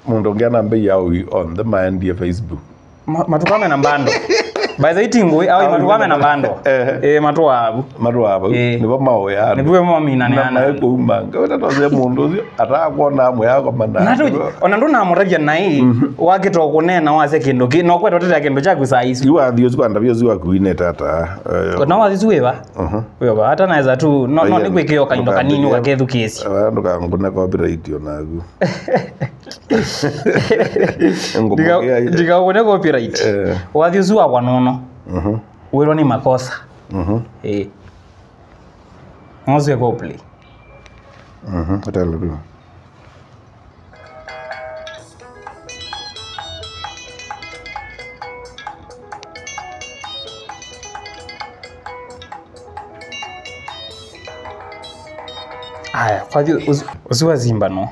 mundu ungi ana mbei yao on the maendie facebook Ma- matukame na mbando by the itingwe au matukame na mbando Eh. eh matu abu matu abo Eh. nibo maoya nibuwe mamina na neana maekuumanga utatoze mundu ucio atakwona amwe yako natu mana ona ndu namuragia nai wakito kunena wase kindu ki no kwetwa tete kindu chaku saa ici iwathio cikwanda bio ciwakuine tata eh, no wathi wiwa wiwa hata naweza tu no no Oye, ni gwikio kaindo kanini ndũkambĩrĩrie- ugakethukieci vandu kangune copyright onagu ngumugea ndikaune copyright Eh. wathi ucio wakwa nono Mhm, wirwo ni makosa mhm, eh ng'ocio play mhm, utele tu aya kwathi ucio wazimba no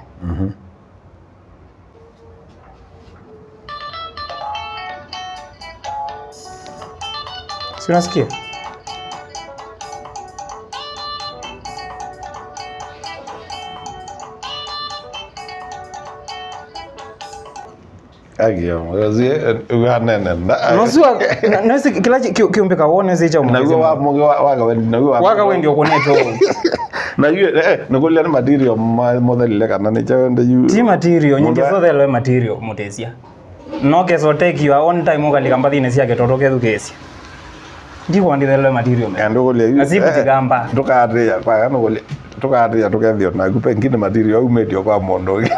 si unasikia nosiwa nosi kila ki- ki- kiumbe kawone zicha naguo wagawendi naguo waka wendi okuneto nikulia ni material mothelile kana nichaende yu ti material nyingi Mundu- thothelwe material mutesia no keso take your own time ukalika mbathine ciake toto kethukesia ndikwandithelwe material me andikulia yu Nasibutigamba. tukatia kwaga nikulia tukatia tukethio nagu pengine material aumetio kwa mundu ungi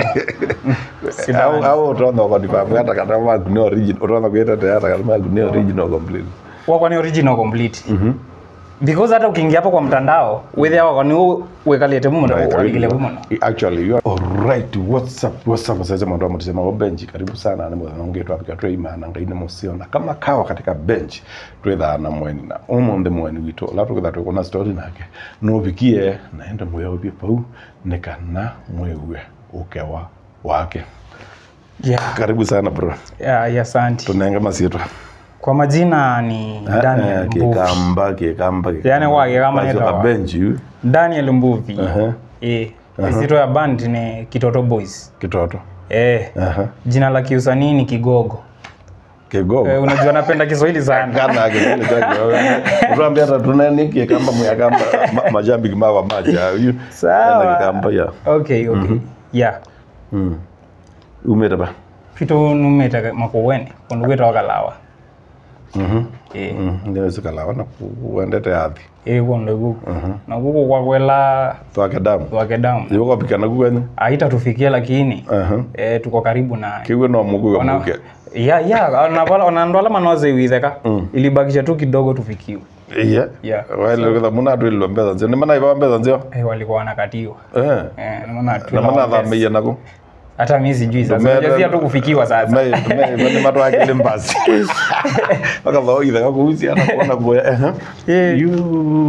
au au utonda ukonifamu hata kana maku ni original utonda kwitete hata kana maku ni original complete wakwa ni original complete because hata ukiingia hapo kwa mtandao withia wakwa ni wikalite muno walikile muno actually you are all right what's up what's up sasa mwandu wa mtisema wa bench karibu sana ni mwana wangu yetu apika twa imana ngaine musiona kama kawa katika bench twetha na mweni na umunthi mweni witu la tukitha twikuna story nake no bikie naenda moyo ubie pau nikana mwewe ukewa wake yeah. karibu sana bro yeah, yeah, asante tunenge masitwa kwa majina ni Daniel Mbuvi kikamba kikamba Yani wake kama Kazo netawa. ka bench yu Daniel Mbuvi Aha. eh isito ya band ni Kitoto Boys kitoto eh Aha. jina la kiusanii ni Kigogo kigogo eh, unajua napenda Kiswahili sana kana akisema chake utuambia hata tunanikie kamba muyakamba ma- majambi mawa maja yu Sawa. kamba ya okay okay yeah mm umeta ba fito numeta makowene kundu gwitwa kalawa mhm eh mm ndio sikala wana kuendete athi eh kundu guku na guku kwa kwela twake damu wake damu yuko pikana kwenye aita tufikie lakini aha eh tuko karibu naye kiwe no mugu Ona- muke ya ya onavala onandola manoze witheka ilibakisha tu kidogo tufikiwe iya Yeah. wale kwa muna tu ilo mbeza nzio ni mana iba mbeza nzio eh, walikuwa wanakatiwa eh eh, naona tu na mana nawaambia- thamia nako hata mi sijui sasa Tumeta- Unajua tu kufikiwa sasa Mai mai ni matu akili mbasi. Waka bao itha kakuhusi ana kuona boya. Eh. Eh. You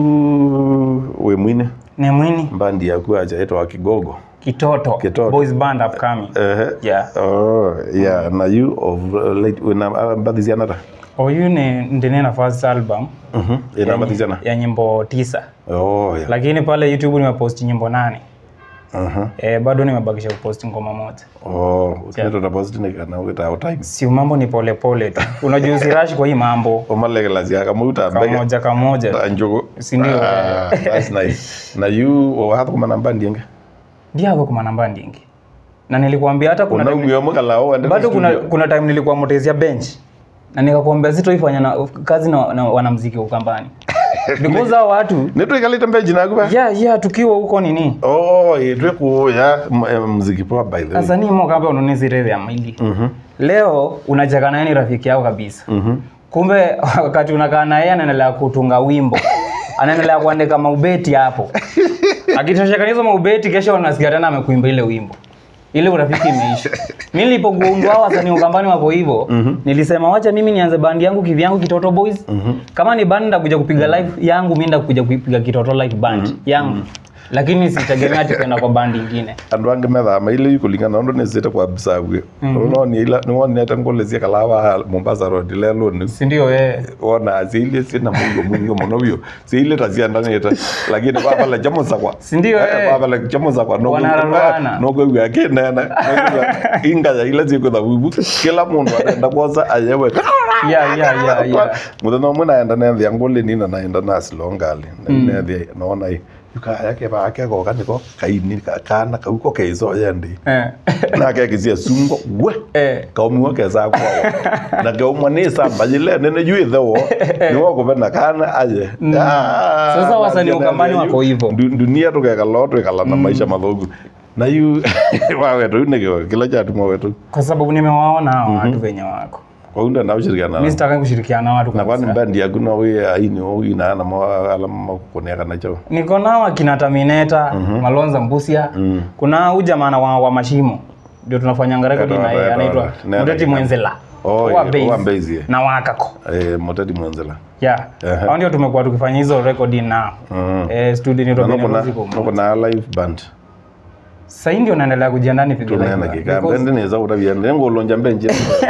we mwine ni mwini mbandi yaku acha etwa kigogo. kitoto, Kitoto. boys band upcoming Eh. yeah Oh, yeah. Na you of uh, late when uh, mbadi ziana ta. oyu ni ndinena first album Mhm. Ina mbadi ziana. ya nyimbo tisa Oh, yeah. lakini pale youtube nimepost nyimbo nane Mhm. eh, bado nimebakisha kupost ngoma moja Oh, usineto na post ni kana wita out time. si mambo ni polepole tu unajua usirashi kwa hii mambo Omale la zia kama uta mbege. kamoja kamoja Anjogo. Si ndio? Ah, that's nice. Na you wa hata kuma namba ndienge. ndiako kuma namba ndingi na nilikuambia hata kuna time, Unaumio mukala o ende. bado kuna, studio. kuna time nilikuwa motezia bench na nikakuambia sitoifanya na kazi na, na wanamziki wa ukambani because hao watu Neto ikalita mbeji na kuba. yeah, yeah, tukiwa huko nini Oh, itwe kuya m- eh, muziki poa by the way. sasa ni moka hapa unonezireve ya mili Mhm. leo unacheka naye ni rafiki yao kabisa Mhm. kumbe wakati unakaa na yeye anaendelea kutunga wimbo anaendelea kuandika maubeti hapo akitosheka hizo maubeti kesho unasikia tena amekuimba ile wimbo ile urafiki imeisha mi nilipogundua hao wasanii ukambani wapo hivyo nilisema wacha mimi nianze bandi yangu kivyangu kitoto boys kama ni band ndakuja kupiga live yangu mi ndakuja kupiga kitoto live band yangu lakini sitegemea ati kwenda kwa bandi ingine andu angi methama ile ikulingana undu nisite kwa bisague noni ila niwonete ngulisia kalava mombasa road leluni sindio we wona siile sina mungo mwingi muno bio siile taciandanite lakini kwapala chamo sakwa Sindio, eh. kwapala chamo sakwa Wanararwana. nokwigua kinene ingaya ile cikwitha vuvu kila mundu arenda kwosa ayewe yeah, yeah, yeah, yeah. muthenya umwe naenda nethia nguli nina naenda nasilongali nethia nona yukaya kivaa kegoka niko kaini ka- kana kau ko keicoya ndi Eh. nakekisia sungo we Eh. kaumiwo kesa kwao na keumwa ni samba jile nene juithewo niwo kuvena kana aye Ah, Sasa wasanii na- ukambani na- wako hivo. ndu- dunia tukekala twikala na maisha mathugu na yu wawetu yu nikio kila chatumwa wetu kwa sababu nimewaona hao watu venye wako kwa unda na ushirikiana mi sitaka kushirikiana na watu na kwani kabisa. bendi yaku no wi aini o ina na mo ala makukoneka na cho niko nao akina Terminator Malonza Mbusia kuna huyu jamaa wa, wa mashimo ndio tunafanyanga rekodi Eto, na yeye eto, anaitwa eto. Nenda Muteti kina- Mwenzela Oh, wa yeah, Base wa Base, yeah. na wakako eh moteti mwanzela yeah Ehe. hao ndio tumekuwa tukifanya hizo rekodi nao Mhm. eh studio ni na Robin kuna Music nuko na live band sasa hii ndio naendelea kujiandaa ni pigo tunena kika bendi neza utabia ndengo lonja mbenje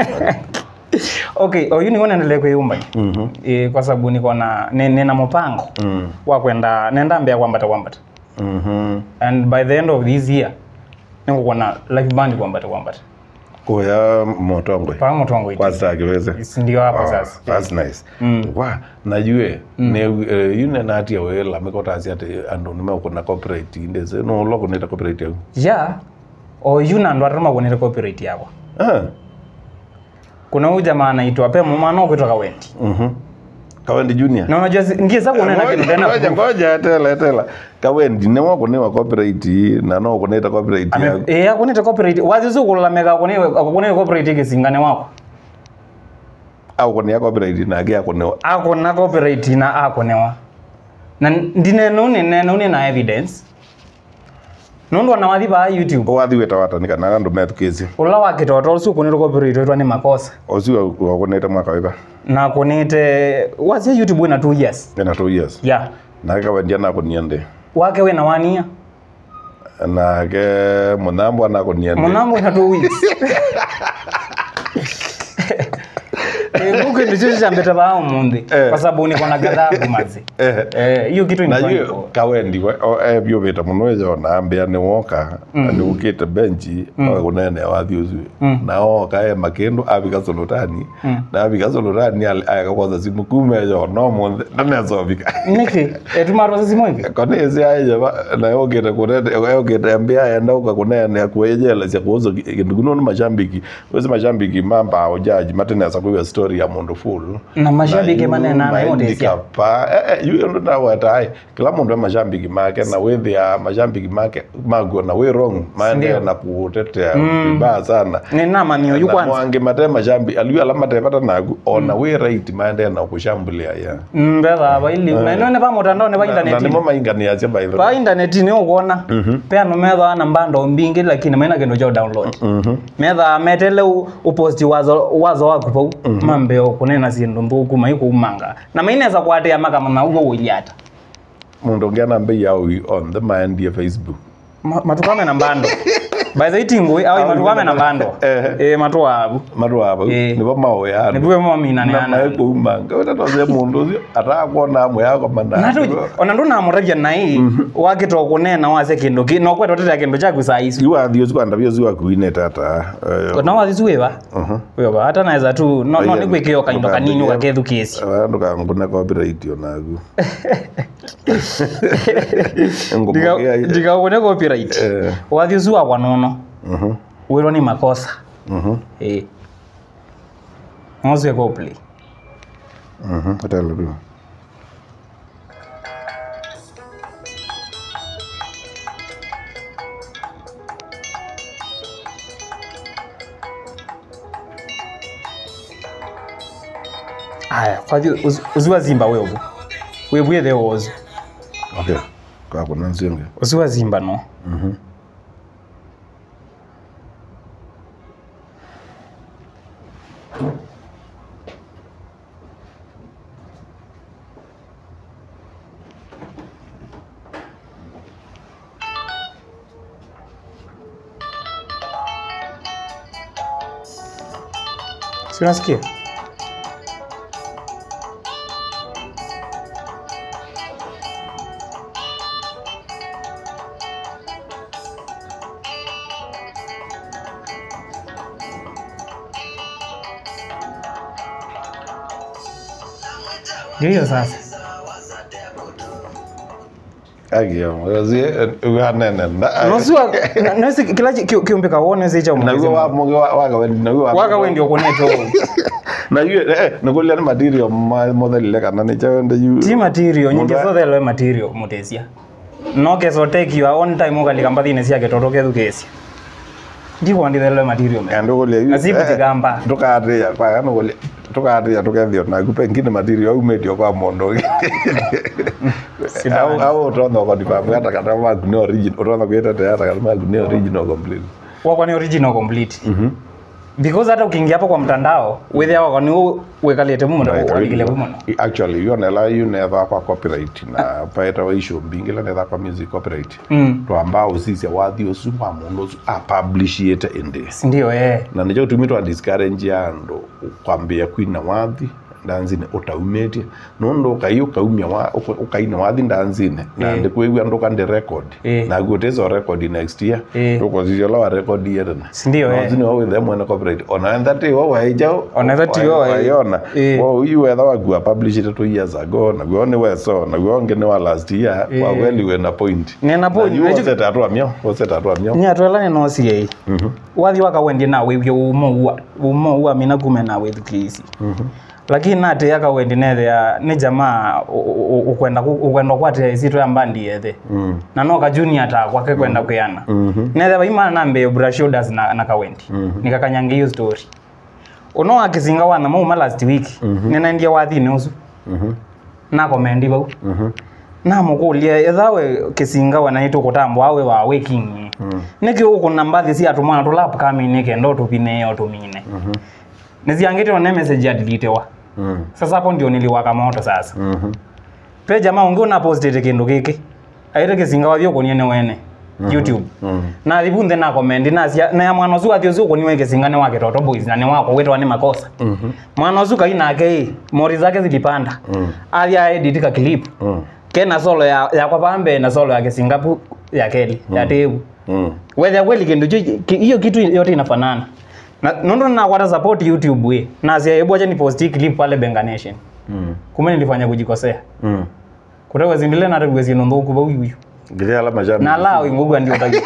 okay oyu niko naendelea kuiumba mhm eh, kwa sababu niko na ni- nina mpango mhm wa kwenda nenda mbea kwambata kwambata mhm and by the end of this year niko na live band kwambata kwambata kuya motongwe paa motongo iti kwa sasa kiweze Si ndio hapo Oh, sasa that's nice Mm. wa najue ne eh, yune nati we la mikotasi ati andu nime kuna copyright indeze no lo kuna copyright yau ya oyu na ndo atoma kuonera copyright yako ah kuna huyu jamaa anaitwa pe mumano kutoka wendi mhm kawendi junior na unajua si- ngie za kuonena kitu tena ngoja ngoja tela tela kawendi ne wako ne wa copyright na no kuna copyright Ame- yau eh akunita copyright wazi zo kulalamika kune kune copyright kisingane wako au kuna copyright nagia kuna akona copyright na akonewa na ndineno neno na evidence nundu na wathi ba youtube wathi weta watanika na andu methukisi ula wakitoto usu kunira copyright wetwa ni makosa ocio wakunite mwaka wiva na kunite wazi youtube wina 2 years ina two years yeah nake kawendia nakunia ndi wake wina wania nake munambo anakunia ndi munambo ina 2 weeks buku ndicho chambeta ba umundi Eh. kwa sababu niko na gathabu mazi Eh. eh hiyo kitu na ni yu kawendi we- o- ebyo vita muno ejona mbia ni woka ni ukite benchi kunene wathi ucio na oka e makindu abika solotani na abika solotani agakwaza simu kuma ejona omunthe nanecovika niki etumarwa sisi mwingi konezi aija na yokite kunene yokite mbia enda uka kunene kuejela cia kuuza kindu kuno ni mashambiki wezi mashambiki mamba ojaji matenesa kuiwa story ya mundu full na mashabiki manena na yote sia pa yu ndo ndawetae kila mundu e mashambiki make na withia mashambiki make maguo na wi wrong maende Ndio. na kutetea vibaya sana ni nama niyo yu na kwanza mwangi mate mashambi aliyo ala matepata nagu ona wi right maende na kushambulia ya mbetha aba ili na ino ne pa mutandao ne pa na internet nimo mainganiacia by the way pa internet ni ukuona pea no metha na mbando mbingi lakini maina kendo cha download Mhm. metha metele u- uposti wazo wazo waku pau mambeo kunena sindu mbuku maiku umanga na maineza kwatia makama na ugo wiliata mundu ungi ana mbei yao on the maendie facebook Ma- matukame na mbando by the itingwe au matukame na mbando Eh. eh matu abu matu ava Eh. nivo maoyano nibuwe momina ne na ana maekuumanga utatoze mundu ucio atakwona amwe yako natu mandu ona ndu namuragia nai wakito kunena wase kindu ki no kwetwa tete kindu chaku saa ici iwathio cikwanda vio ciwakuine tata eh, no wathi wiwa mhm. wiwa hata naweza tu no no Aya, ni gwikio kaindo kanini ndukambia- ugakethukiecio vandu kanguna copyright onagu ngumbukia ndikaune copyright Eh. wathi ucu wakwa nono Mhm, wirwo ni makosa mhm, eh ngoswe play mhm, atelo tu aya kwathi uziwa zimba wevu webwethe wozu okay kakuna nsienge uziwa zimba no Si unasikia? Ndio hiyo sasa. Nosiwa nosi kila chi- ki- kiumbe kawone zicha naguo wa muge waga wendi naguo waka wendi okuneto naguo eh naguo ni material mothelile kana ni chawende yu ti material nyingi Mundu- thothe loe material mutesia no keso take your own time ukalika mbathine ciake toto kethu kesia ndikwandithe loe material me ando gole Na si kutigamba. tukatia kwa kana gole tukatia tukethio na gupe ngine material au medio kwa mondo au au utonda kwa dipamu hata kata magu ni original utonda kuita hata kata magu ni original complete wakwa ni original complete because hata ukiingia hapo kwa mtandao withe wakwa ni wikalite muno walikile muno actually you nela you never kwa copyright na paeta wa issue mbingila netha kwa music copyright Mm. twamba usisia wathi usu wa mundu usu a publish yete indi ndio eh na nicho tumitwa discourage andu kwambia kwina wathi ndanzine utaumetie nundu ukai ukaumia wa uka- ukaina wathi ndanzine na Eh. ndikwigua ndu kandi record Eh. na gutezo record next year Eh. tukozithio la wa record yetena Sindio, eh. nozini wawithe mwene copyright ona thati wo waijao Ona thati wo wai- waiona Eh. wo uyu wetha wagua publish it two years ago na guo ni weso na guo ngi ni wa last year Eh. wa kweli wena point Nena point. na Naju- yu wose tatwa mio wose tatwa mio nyatwelane nosie wathi wakawendie nawe vyo umo umo ua mina kume nawe thukisi lakini nati akawendi nethea ni jamaa u- u- u- ukwenda ku- ukwenda kwate isito ya mbandi yethe na no kajuni ata kwake kwenda kuyana nethe vaimana nambe brush shoulders na, na kawendi nikakanyangia hiyo story uno akisinga wana mauma last week ninaendia wathine usu nakomendi vau namukulia ethawe kisinga wanaitwo kutambo awe wa waking niki ukuna mbathi cia tumwana tula upcoming kenda utupine utumine niziangitwo ne message ya delitewa sasa hapo ndio niliwaka moto sasa pe jamaa ungi una postete kindu giki aire kisinga wathio kuniene wene youtube na thibunthe na comment na cia na ya mwana ucio athio ucio kuniwe kisinga ni wake toto boys na ni wako witwa ni makosa mwana ucio kai nake mori zake zilipanda athia edit ka clip kena solo ya ya kwa pambe na solo ya kisinga pu ya keli ya tebu whether kweli kindu hicho- ki- hiyo kitu yote inafanana na nondo na kwata support youtube we na sia hebu acha ni post hii clip pale Benga Nation kumbe nilifanya kujikosea kutewe zindile na tewe zino ndoku ba uyu ngiri ala majambi na lao ingugu ndio taki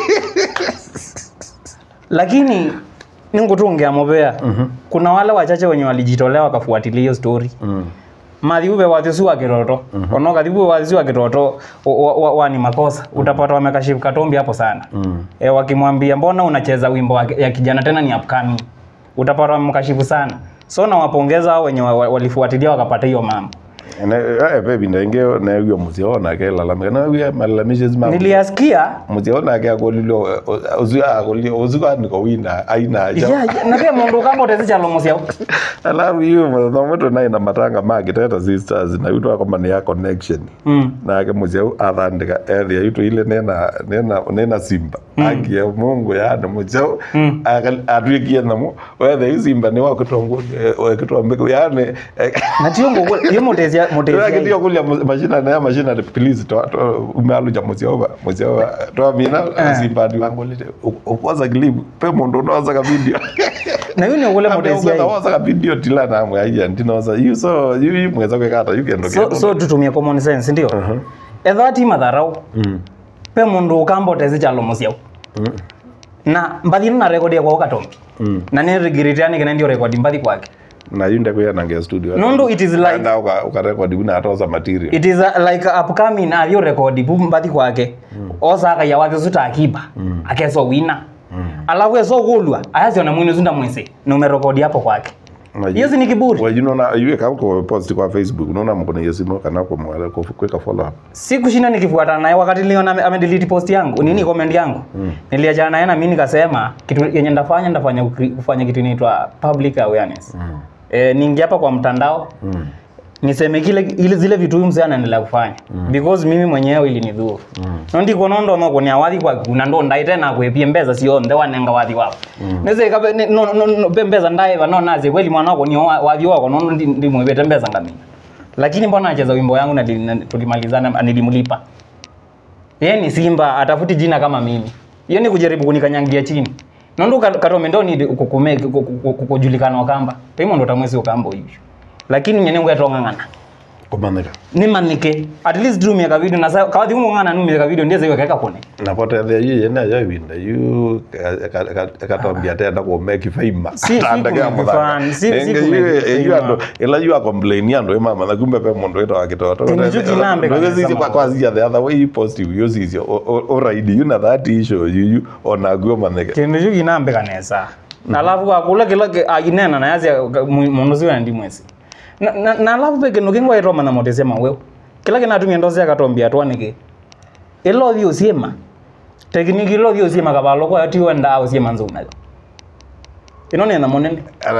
lakini ningutungea mobea kuna wale wachache wenye walijitolea wakafuatilia hiyo story mathiuve wathiusu wa kiroto ono kathiuve wathiusu wa kiroto wa- wa- wa ni makosa utapata wamekashifu katombi hapo sana e, wakimwambia mbona unacheza wimbo wa- ya kijana tena ni upcoming utapata wamekashifu sana so nawapongeza hao wenye wa- wa- walifuatilia wakapata hiyo mambo ene eh baby ndenge na yo muzio ona ke la lamika na yo malalamishe zima niliasikia muzio ona ke akolilo uzia akolilo uzika niko wina aina ya, aja ya, na pia mundu kambotezi chalomosia alafu hiyo mwana mwetu naye na matanga magi teta sisters na yuto kama ni ya connection mm. nake muzio athandika ethia yuto ile nena nena nena simba agie mungu yani muzio atwikie namo wethe isimba ni wakutongo wakutombe yani eh, na tio ngugu iyo mutezia mutezia ndio kulia mashina na mashina please to to umealuja muziova muziova to mina zimbadi wangu lite ukwaza clip pe mundu unawaza ka video na hiyo ni ugule mutezia hii. unawaza ka video tila na mwe ayi ndinoza you so you mweza kwekata you can so, so tutumie common sense ndio etha ti matharau pe mundu ukambotezi chalomosia na mbathi na rekodi yakwa ukatombi na ni rigiritia kena ndio rekodi mbathi kwake na yunde kuya nange studio Nundu it is like- na uka uka record una atoza material it is a, like upcoming athio rekodi pu mbathi kwake osaka ya wake suta akiba akeso wina alafu eso gulwa ayaziona mwini zunda mwese numerekodi hapo kwake hiyo si ni kiburi Well, you know na yue ka ko post kwa Facebook unaona mkono yesimo kana kwa mwale kwa kweka follow up sikushinda nikifuatana naye wakati niliona ame- amedelete post yangu nini comment yangu niliachana naye na mimi nikasema kitu yenye ndafanya ndafanya kukri- kufanya kitu inaitwa public awareness eh, niingia hapa kwa mtandao niseme kile ile zile vitu huyu mzee anaendelea kufanya because mimi mwenyewe ili nidhuru mm. nondi kono no konia wathi kwa kuna ndo ndai tena kwepie mbeza sio nde wanenga wathi wapo neze kabe ne- no no, no be mbeza ndai va no naze kweli mwana wako ni wa- wathi wako no ndi, ndi mwebete mbeza ngamini lakini mbona acheza wimbo yangu na, li- na tulimalizana nilimlipa yeye ni Simba atafuti jina kama mimi hiyo ni kujaribu kunikanyangia chini nondo katome ndo ni kukume kujulikana wakamba pimo ndo tamwezi ukamba hiyo lakini nyene ngo yatongangana kumanika nimanike at least do miaka video na sa kawathi umo ngana nu miaka video ndiye keka kone napotethia yu yene ayo ibinda yu akatwambia tenda kumeki faima Si- si kumake fan, si- si kumake yu faima. andu ila yu akomplaini andu imamatha kumbe pe mundu witwa gitoto Tini ju kinambe kabisa sisi kwa mawe. kwazia the other way positive yu sisi oraidi yu na that issue yu yu onaguo maneke kindu ju kinambe kanesa alafu akula kila ke- aginena na yazi mundu ziwe ndi mwezi na na- na alafu pe kindu kingwa itoma na motese mawe kila kinatumia ndozi akatombia twanike ilo thio siema tekniki ilo thio siema kabalo kwa ati wenda au siema nzo nayo inone na monene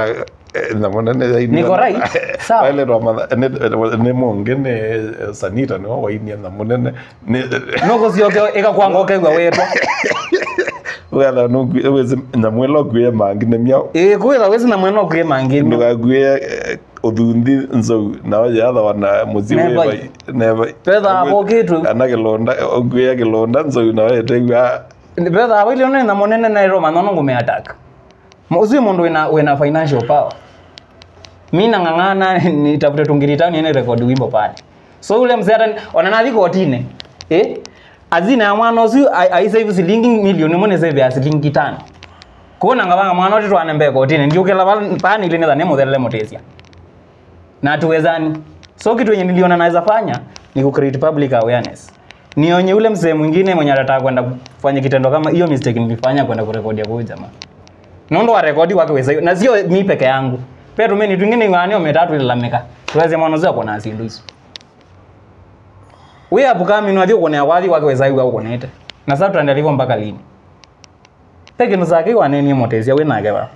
Niko right? Sawa. nä mångä nä sanita nä wawainia na må nene noko sioke ikakwanga ukegwa wetwa getha nyamå ä lo nguä mangä nä miao ä kwitha wesi na mwena ukwie mangi ndå gaguä å thunthi ncou nao yatha wana må Nebai. Petha apokitwe. kana kä londa nguä kä londa ncou nao etegua betha awili nene na monene na iro manono ngumeataka usiwe mundu wina, wina financial power mi nang'ang'ana nitafute tungirita niene rekodi wimbo pale so ule mzee hata onanathi kotine eh azina ya mwana ucio aisave silingi milioni mone save ya silingi tano kuona ngabanga mwana ote twanembe kotine ndio kila pani ile neza nemuthelele mutesia na tuwezani so kitu yenye niliona naweza fanya ni ku create public awareness nionye ule mzee mwingine mwenye atataka kwenda kufanya kitendo kama hiyo mistake nilifanya kwenda kurekodia kwa huyu jamaa nondo wa rekodi wake weza hiyo na sio mi peke yangu pia tumeni twingine ng'anio metatu ilalamika tuweze mwana zao kona asindu hizo we apukami no athio kone awathi wake weza hiyo ukonete na sasa tuendelea hivyo mpaka lini peke nuzake waneni motesia we nake wa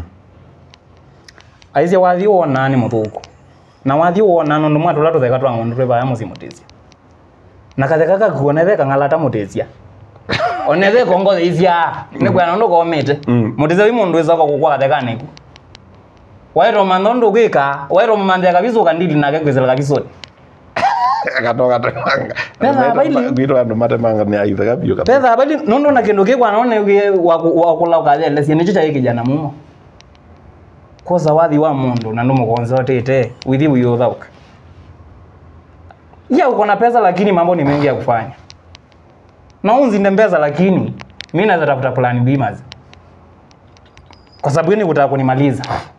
aicia wathi wona ni muthuku na wathi wona no ndumwa tula tutheka twa ngondu twe baya musi mutesia na katheka kakuona theka ngalata mutesia onethe kongo theithia nä kwena ndå komete Mm. må tä wi må ndå wä gukwa gathekaniku wairwo mantho ndå gä ka wairwo manthia kabicu kandili nake kwä cera kabicåni Petha baili. gwitå andå matemanga nä aithega biå petha bali nondo na kindu kikwa none gä wakula ukathelecia nä cio caä kijana mumo kosa wathi wa mundu na ndå må gonze otete withi wio thauka ya uko na pesa lakini mambo ni mengi ya kufanya na unzinde mbeza lakini mi naweza tafuta plan B mazi kwa sababu ini kutaka kunimaliza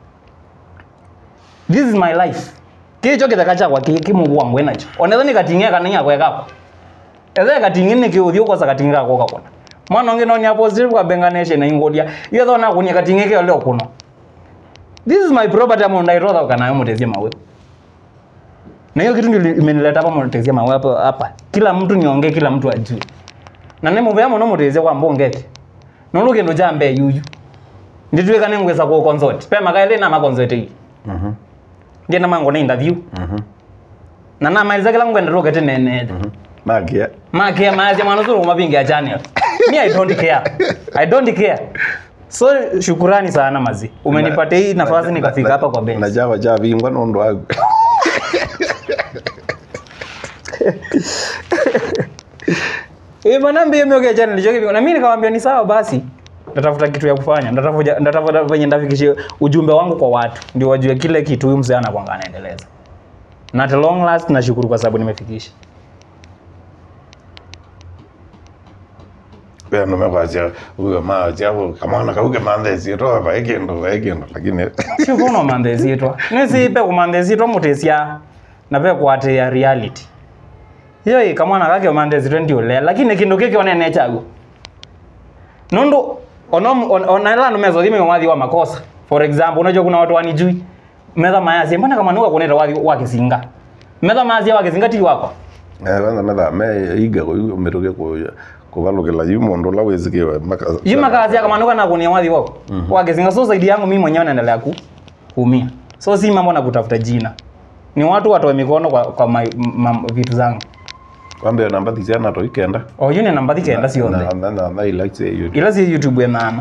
this is my life kicho kitheka chakwa kimungu wangu enacho onetha nikating'ia kanainya kwekako ethe kating'i nikiuthi ukosa kating'i gako gakona mwana ungi nonia positive kwa benganisha na ingodia iyo thona kunia kating'i kio leo kuno this is my property amo ndairotha ukanayo mutezie mawe na hiyo kitu ndio imenileta hapa mutezie mawe hapa hapa kila mtu niongee kila mtu ajue na nä må bea må no må tezie kwa mbångete no rå kä ndå jambe yuyu ndä tuä ka nä ngwä ca kå consort pe makaä na makonsort ii ngä na mango na interview na na mailiza kila ngwenda rå gete nenete makä makia maazia mwana zuru mabingi ya channel me i don't care i don't care so shukurani sana mazi umenipatia hii nafasi nikafika hapa kwa na bench java javingwa no ndå agu eh bwana mbie mioge channel hicho na mimi nikamwambia ni sawa basi ndatafuta kitu ya kufanya ndatafuta ndatafuta venye ndafikishie ujumbe wangu kwa watu ndio wajue kile kitu huyu mzee anakwanga anaendeleza na at long last nashukuru kwa sababu nimefikisha wea no mekwazia uga maazia kamwana kauge mantheci to vae kindu vae kindu lakini sikuno mandhezitwa nisipe kumandhezitwa mutesia na pe kwatia reality iyo ikamwana kake mandhezitwa ndio lea lakini kindu kiki onene chagu nundu ono on- onaela numezo thime wathi wa makosa for example unajua kuna watu wanijui metha mayasi mbona kama nuka kuneta wathi wa kisinga metha mayasi wa kisinga ti wako kwanza metha me iga miruge kuvalukila yu mundu ula wisikiwe yuma kazi kama nuka na kunia wathi wako wa kisinga so zaidi yangu mimi mwenyewe naendelea ku kuumia so si mambo na kutafuta jina ni watu watoe mikono kwa, kwa ma, ma, vitu zangu kwambe namba thiciana to ikenda oyu ni namba thikenda ciothe na na na na ila tse yo ila ci youtube ya mama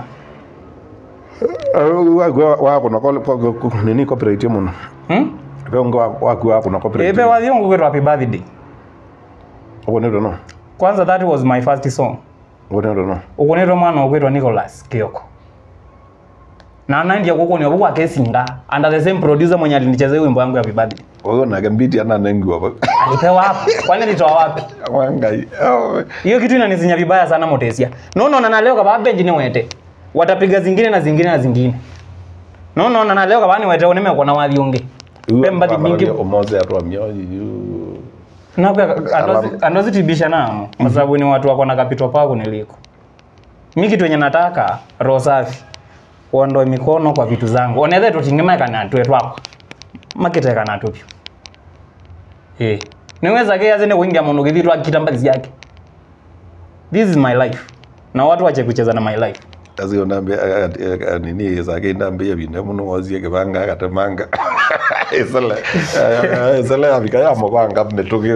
wagwa wako na kole kwa nini copyright muno hmm? vengo wako wako na copyright ebe wathiongu kwitwa happy birthday wone ndo no kwanza that was my first song wone ndo no ukunitwa mwana ukwitwa nicholas kioko na naindia kukunia kuku akesinga under the same producer mwenye alinichezea wimbo yangu ya happy birthday oyo na gambiti ana nengiwa ba alipewa wapi kwani alitoa wapi wangai oh hiyo kitu inanisinya vibaya sana motesia nonaona na leo kaba benji ni wete watapiga zingine na zingine na zingine nonaona na leo kaba ni wete oneme kona wathiungi pemba thi mingi omoze atwa mioji yu nawe andozitibisha namo kwa sababu ni watu wako na kapito pako niliko mi kitu yenye nataka roho safi uondoe mikono kwa vitu zangu onethe tutingimeka twe twakwa makiteka natwo pyu eh niweza ke yaze ni kuingia mundu githi twakita mbathi yake this is my life na watu wache kucheza na my life azio nambe nini zake ndambe yabine muno wazie kibanga akatemanga isele isele abika ya mabanga netuge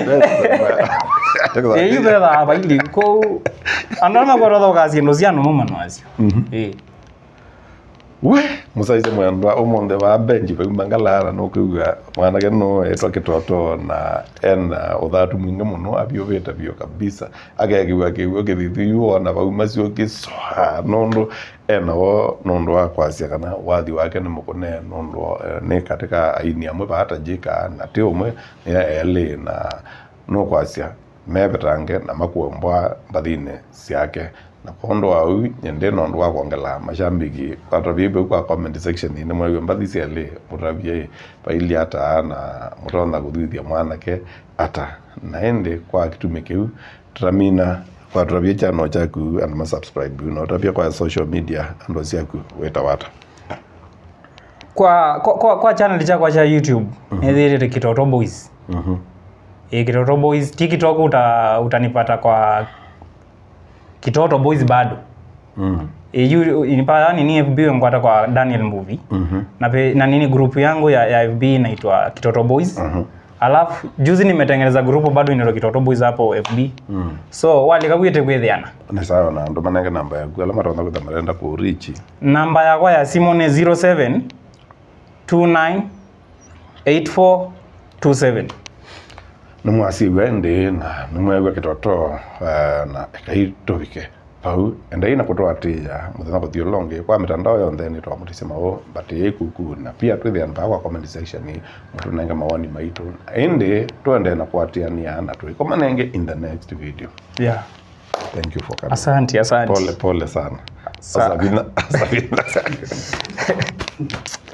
eh yu betha hapa ili ko andona makorotho kaciendo cia numu mano acio eh we musaice mwendwa umunthe wa benji paumangalara nukiuga mwanake no etwa kitoto na ena uthatu mwingi muno avyuvite vyo kabisa agekiuga kiugo kithithi wona vau macio kicoa nundu enao nundu wa kwacia kana wathi wake ni mukune nundu eh, ni katika aini amwe vatajika na ti umwe ni eli na nukwacia mevetange na makuombwa mbathini ciake na kondo au nyende nondu wa kuongela mashambiki patavie peu kwa comment section ini mwaigua mbathi ciali mutavie paili ata na mutontha kuthithia mwanake ata na indi kwa kitumi kiu turamina kwa turavie chano chaku and ma subscribe na utavia kwa social media ando ciaku weta wata kwa kwa, kwa, kwa channel chakwa cha youtube nithirire kitoto boys mhm e, kitoto boys tiktok uta, utanipata kwa kitoto boys bado mhm e, yu, inipata nini fb ngwata kwa daniel movie mhm na, pe, na nini grupu yangu ya, ya fb inaitwa kitoto boys mhm alafu juzi nimetengeneza grupu bado inaitwa kitoto boys hapo fb mhm so walikagwite kwithiana ni sawa na ndo manenge namba yaku ala matonda kutha marenda kurichi namba yakwa ya simu ni 07 29 84 27 nimwasiwe ndi na nimwegwa kitoto eh, na ikaituvike pau endai na kutwatija muthenya kuthio longi kwa mitandao yonthe ni twamutisya mao but ikuku na pia twithiana paa kwa comment section mutunenge mawoni maitu indi twende na kwatiania na twikomanenge in the next video yeah. thank you for coming asante asante pole pole sana Sa- Asabina, Asabina.